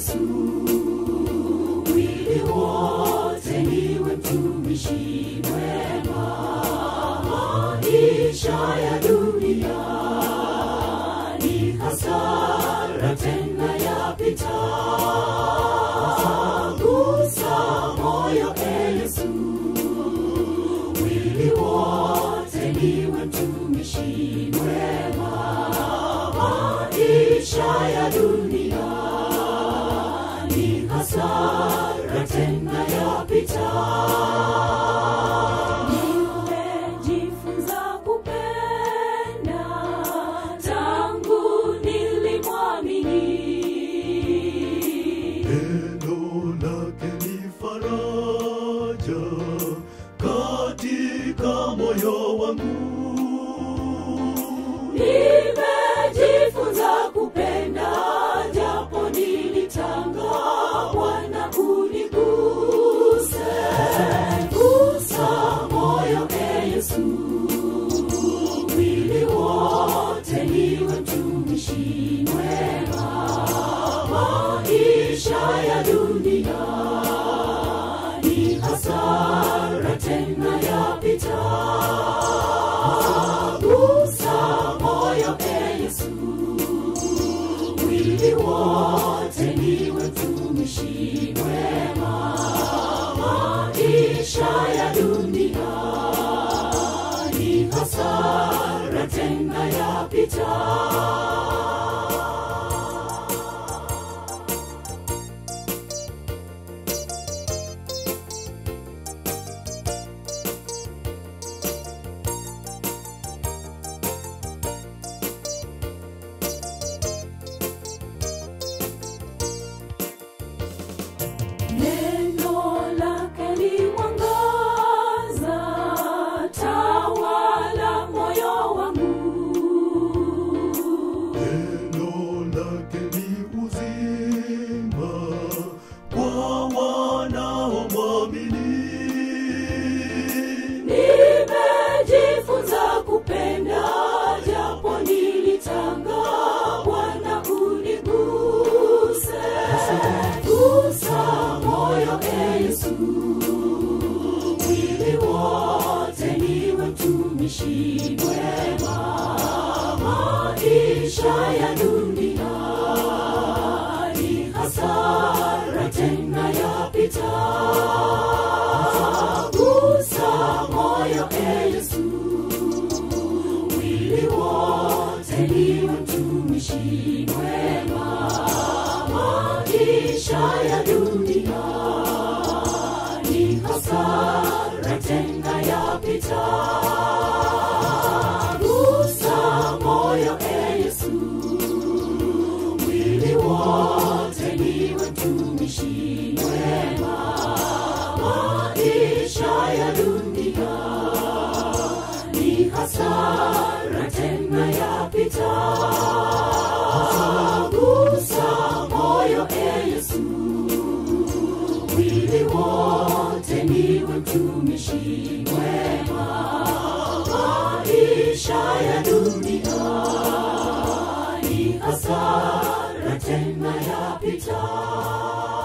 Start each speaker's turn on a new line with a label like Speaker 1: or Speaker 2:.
Speaker 1: Yesu, mwili wote niwe mtumishi mwema. Maisha ya dunia ni hasara tena yapita. Gusa moyo e Yesu, mwili wote niwe mtumishi mwema. Maisha ya dunia ni hasara tena yapita. Nimejifunza kupenda tangu nilimwamini.
Speaker 2: Neno lake ni faraja katika moyo wangu.
Speaker 1: Nimejifunza kupenda japo nilitanga, Bwana uniguse, gusa moyo e Yesu, mwili wote niwe mtumishi mwema. Maisha ya dunia ni hasara tena yapita. Gusa moyo e Yesu, mwili wote niwe mtumishi mwema. Maisha ya dunia ni hasara tena yapita. Neno lake ni mwangaza, tawala moyo wangu.
Speaker 2: Neno lake ni uzima kwa wanaomwamini.
Speaker 1: Nimejifunza kupenda japo nilitanga, Bwana uniguse, gusa moyo e Yesu, mwili wote niwe mtumishi mwema. Maisha ya dunia ni hasara tena yapita. Gusa moyo e Yesu, mwili wote niwe mtumishi mwema. Maisha ya dunia ni hasara tena yapita. Gusa moyo e Yesu, mwili wote niwe mtumishi mwema. Maisha ya dunia ni hasara tena yapita. Gusa moyo e Yesu, mwili wote niwe mtumishi mwema. Maisha ya dunia ni hasara tena yapita.